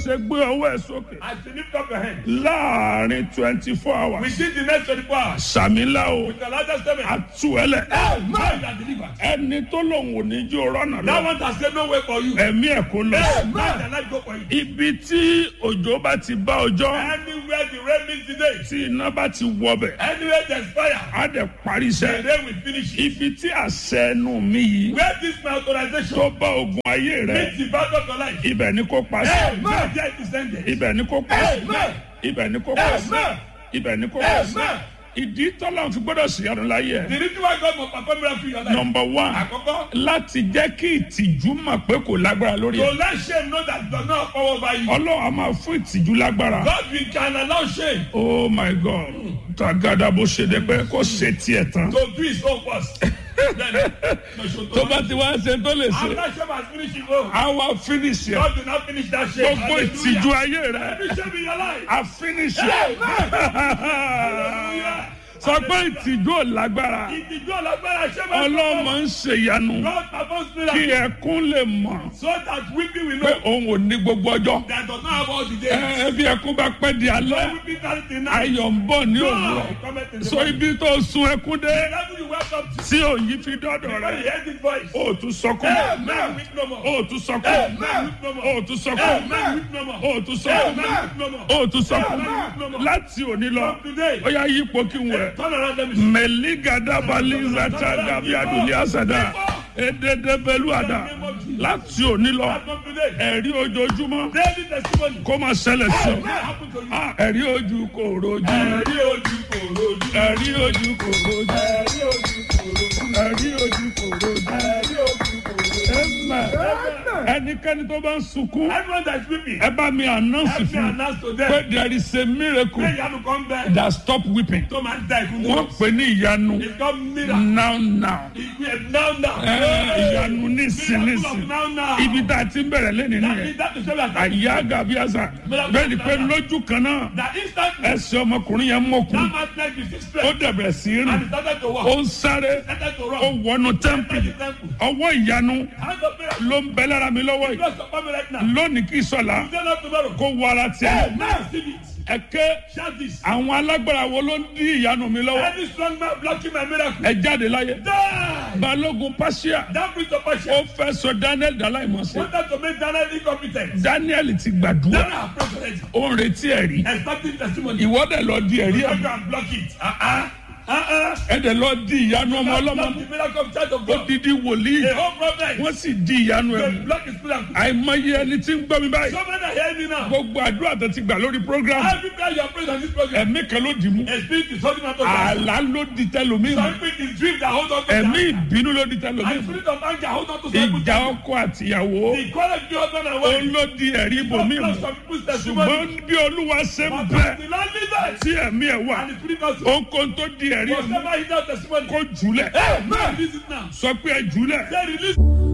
ṣe gbé ọwọ́ ẹ̀ sókè As you lift up your hand, láàrin twenty four hours within the next 24 hours, sàmìlà o with the largest statement, àtúwẹ̀lẹ̀ man that delivered. ẹni tó lòun ò ní jó rọ́nà That lọ one has said no way for you. ẹ̀mí ẹ̀ kó lọ. Man that life go for you. ibi tí òjò bá ti bá ọjọ́ Anywhere the rain meets today, tí iná bá ti wọbẹ̀ anywhere there's fire, á dẹ̀ parí the iṣẹ́. rain will finish it. ibi tí àṣẹ ẹnu mi yìí Where this my authorization tó bá ogun ayé rẹ meets the battle of your life. ibẹ̀ ni kò pa sí. Man, there it is ended. ibẹ̀ ni kò pa sí. Amen. ibẹ̀ ni kò pa sí. Amen. ibẹ̀ ni kò pa sí. Amen. ìdí tọ́lá fi gbọ́dọ̀ sí ọdún láyé The ẹ̀. reason why God must perform miracle in your life. nọmba one Àkọ́kọ́, láti jẹ́ kí ìtìjú mọ̀ pé kò lágbára lórí to ẹ̀. let shame know that it does not power over you. ọlọ́run a máa fún ìtìjú lágbára. God will can allow shame oh my god tagada bó ṣe dé pé kó ṣe tiẹ̀ tán. to do his own first. Then, no show tó bá ti wá ṣe tó lè ṣe After shame has finished his own, a wá finish ẹ̀. God will not finish that shame. gbogbo ìtìjú ayé rẹ̀ Every shame in your life. a finish ẹ̀. Hallelujah. sọ pé ìtìjú ò lágbára Ìtìjú ọlọ́gbára shame has ọlọ́mọ ń ṣèyanu God performs kí miracle ẹkún lè mọ̀ so that weeping will pé know òun ò ní gbogbo ọjọ́. that does not have all the Ẹ, days. bí ẹkún bá pẹ́ di alẹ́ Weeping carry the night. ayọ̀ ń bọ̀ ní Joy òwúrọ̀ cometh in the so morning. ibi tó sun ẹkún dé The level you welcome to. tí òyìn fi dọ́dọ̀ When rẹ̀ you hear this voice. ó tún sọkún Amen. Weep no more. ó tún sọkún Amen. Weep no more. ó tún sọkún Amen. Weep no more. ó tún sọkún Amen. Weep no more. ó tún sọkún Amen. láti òní lọ From today. ó yá yípo kí n wẹ̀. Turn around let me see. mẹ̀lígàdàbàlízàtà dàbí àdùnlé àsàdà èdèdèbẹ̀lúàdà láti òní lọ From today. ẹ̀rí ojoojúmọ́ Daily testimony. kó máa ṣẹlẹ̀ sí ọ. What happened to you? Ah, ẹ̀rí ojú kò rojú Ẹ̀rí ojú kò rojú. ẹ̀rí ojú kò rojú Ẹ̀rí ojú kò rojú. ẹ̀rí ojú kò rojú. Ẹ̀rí ojú kò rojú. Amen. ẹnikẹ́ni tó bá ń sunkún Everyone that is weeping. ẹ bá mi announce Help me fún announce to pé them. there is a miracle Pé ìyanu kan bẹ. that stop weeping Tó máa ń da ìkún wọ́n mọ́. pè ní ìyanu It's called miracle. now now Ìgbé now now. Ẹ, ìyanu nísìn Miracle nísìn of now now. ibi tá a ti ń bẹ̀rẹ̀ lẹ́nu That nìyẹn is that is what I àyà gàbíàsà bẹ́ẹ̀ ni pé lójú kan náà That instantly. ẹsẹ̀ ọmọkùnrin yẹn mọ̀kùn That man like the six ó strength. dẹ̀bẹ̀rẹ̀ sí í And rìn he started to walk. ó ń sáré Started to ó run. wọnú tẹ́ḿpìlì Enter the temple. ọwọ́ ìyanu Hand of prayer. ló ń bẹ lára mi lọ́wọ́ yìí Bless your family right now. lónìí kí sọ̀la Stand up tomorrow. kó wọ ara tiẹ̀ Now receive it. ẹ̀kẹ́ Shout this. àwọn alágbára wo ló ń dí ìyanu mi lọ́wọ́ Any strong man blocking my miracle. ẹ jáde láyé Die. balógun pàṣẹ That brings the ó passion. fẹ́ sọ daniel dàláìmọ̀sẹ̀ Wanted to make Daniel incompetent. daniel ti gbàdúrà Daniel has prayed already. ó ń retí ẹ̀rí Expecting testimony. ìwọ́dẹ̀ lọ di ẹ̀rí You ẹ̀ can block it. Uh-uh. Uh-uh. ẹ̀dẹ̀ lọ di ìyanu ọmọ Block ọlọ́mọ the miracle of church of ó God. didi wòlíì The whole problem. wọ́n sì di ìyanu ẹ̀ They mú block his miracle. àìmọye ẹni tí ń gbọ́ mi báyìí So many are hearing me now. gbogbo àdúrà tó ti gbà lórí program Every prayer you are praying on this program. ẹ̀mí kan ló dì mú A spirit is holding on to you. àlá ló di tẹlómi mú Some spirit is dream that hold on to ẹ̀mí you. ìbínú ló di tẹlómi And mú spirit of anger hold on to some people. ìjà ọkọ àtìyàwó The quarrel between husband and ó wife. ló di ẹ̀rí ibòmí mú Block some people's testimony. ṣùgbọ́n bí olúwa ṣe ń But bẹ the Lord leaders. tí ẹ̀mí ẹ̀ wà And the spirit also. ohunkóhun tó di ẹ̀rí mú Whatever he does testimony. kó jùlẹ̀ Hey, man, release it now. sọ pé ẹ jùlẹ̀ Say release.